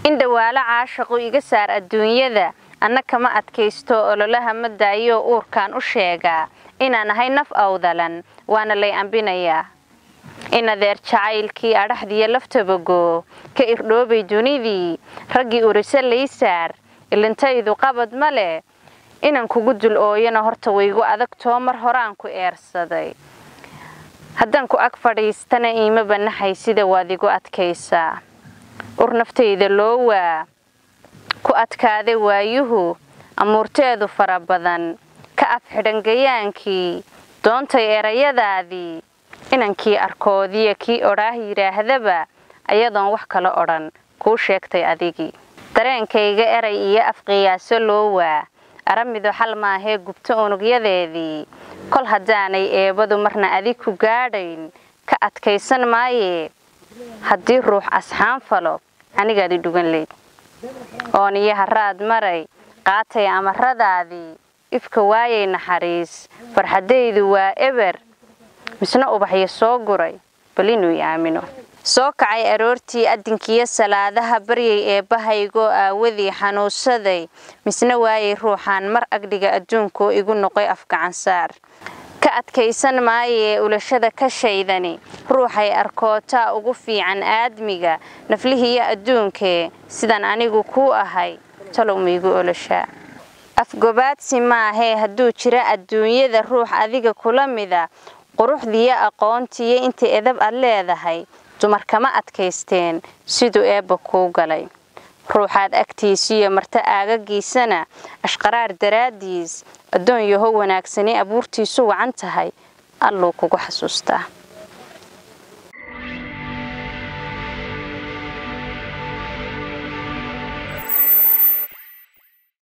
in dhawaalo caashaqu iga saar adduunyada anna kama adkaysto ololaha ma daayo uurkaan u sheegaa inaan ahay naf awdalan waana lay ambinayaa in adeer jacaylkii adhaxdiyo laftabagoo ka irdhoobay dunidii raggii urise laysaar ilintaydu qabad ma leh inaan kugu dul ooyana horta waygu adagtoo mar horaan ku eersaday haddaan ku ag fadhiistana iima banaxay sida waad igu adkaysaa ur naftayda loo waa ku adkaaday waayuhu amuurteedu fara badan ka afxidhan gayaankii doontay erayadaadii inankii arkoodiya kii odhaah yidhaahdaba ayadoon wax kala odhan kuu sheegtay adigii dareenkayga eray iyo afqiyaaso loo waa aramidu xal maahee gubto unugyadeedii kol haddaanay eebadu marna adig ku gaadhayn ka adkaysan maayee haddii ruux asxaan falo anigaadi dhugan leyd ooniyo haraad maray qaatay amaradaadii ifka waayay naxariis farxaddaydu waa eber misna ubaxyo soo guray bal inuu i aamino soo kacay aroortii adinkiyo salaadaha baryay eebbahaygoo aawadii xanuunsaday misna waayay ruuxaan mar agdhiga adduunkoo igu noqoy afgacansaar ka adkaysan maayee ulashada ka shaydani ruuxay arkootaa ugu fiican aadmiga naflihiiyo adduunkee sidaan anigu kuu ahay talow maigu olashaa afgobaadsi maahee hadduu jira adduunyada ruux adiga kula mida quruxdiiyo aqoontiiyo inta edab ad leedahay dumar kama adkaysteen siduu eebba kuu galay ruuxaad agtiisiyo marta aagagiisana ashqaraar daraaddiis addoon yaho wanaagsani abuurtiisu wacan tahay alluu kugu xasuustaa